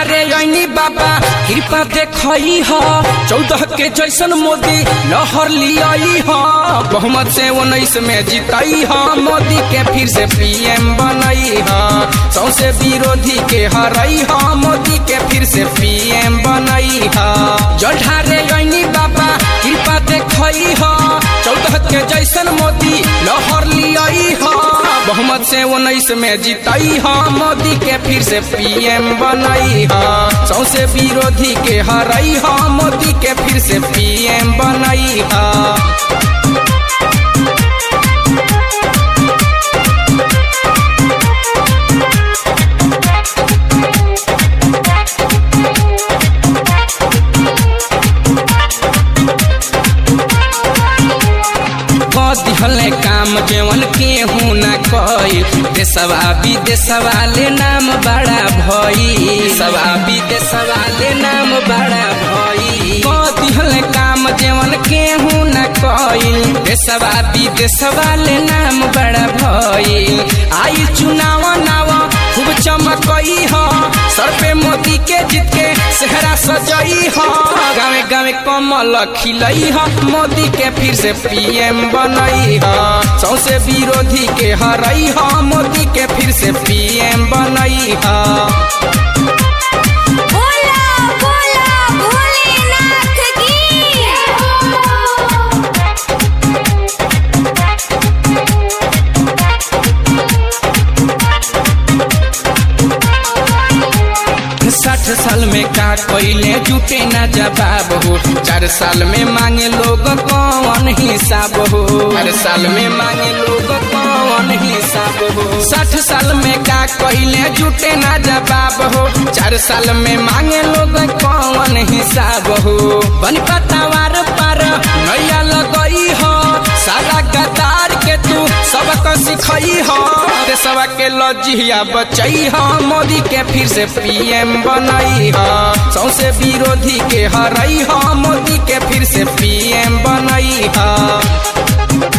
जलढारे ऐनी बाबा कृपा देखई ह चौदह के जैसन मोदी लहर लियाई ह बहुमत से उन्नीस में जीतई ह मोदी के फिर से पीएम बनई ह सौसे विरोधी के हरई ह मोदी के फिर से पीएम बनई ह जलढारे ऐनी बाबा कृपा देखई ह चौदह के जैसन मोदी लहर लियाई ह बहुमत से उन्नीस में जीतई ह मोदी के फिर से पीएम बनई ह सौसे विरोधी के हरई ह मोदी के फिर से पीएम बनई ह दिहले काम जेवन केहू न कई देशवा विदेशवा ले नाम बड़ा भई देशवा विदेशवा ले नाम बड़ा भई दिहले काम जेवन केहू न कई देशवा विदेशवा ले नाम बड़ा भई आई चुनाव नाव खूब चमकई ह सर पे मोदी के जीत के सेहरा सजई ह गावे गावे कमल खिलई ह मोदी के फिर से पीएम बनई ह सौसे विरोधी के हरई ह मोदी के फिर से पीएम बनई ह बोला बोला भोलेनाथ की साठ साल में का कोयले जुटे न जवाब हो चार साल में मांगे लोग कौन हिसाब हो हर साल में मांगे लोग कौन हिसाब हो साठ साल में का कोयले जुटे न जवाब हो चार साल में मांगे लोग कौन हिसाब हो बन पतावार पर नैया लगई हो सारा गदार के तू सबक सिखई हो देशवा के लजिया बचई हो मोदी के फिर से पीएम बनई हो सौसे विरोधी के हरई हो मोदी के फिर से पीएम बनई हो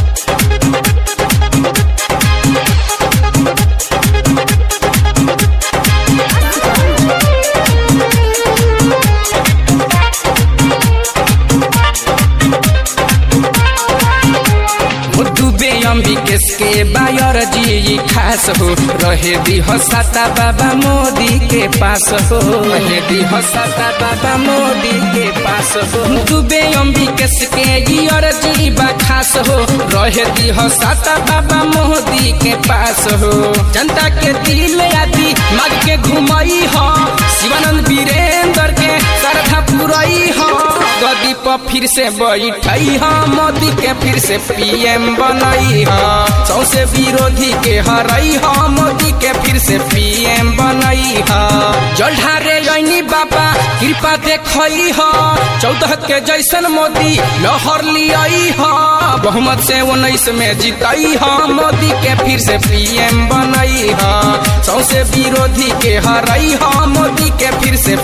डूबे अम्बिकेश के बायर जी खास हो रहे दी हसाता बाबा मोदी के पास हो रहे दी हसाता बाबा मोदी के पास हो डूबे अम्बिकेश के गियर जी बा खास हो रहे दी हसाता बाबा मोदी के पास हो जनता के दिल आदि माग के घुमई हो शिवानंद वीरेंद्र के श्रद्धा पुरई हो गदी पर फिर से बैठई ह मोदी के फिर से पीएम बनई ह सौसे विरोधी के हरई ह मोदी के फिर से पीएम बनई ह जलढारे ऐनी बाबा कृपा देखई ह चौदह के जैसन मोदी लहर लियाई ह बहुमत से उन्नीस में जीतई ह मोदी के फिर से पीएम बनई ह सौसे विरोधी के हरई ह मोदी के फिर से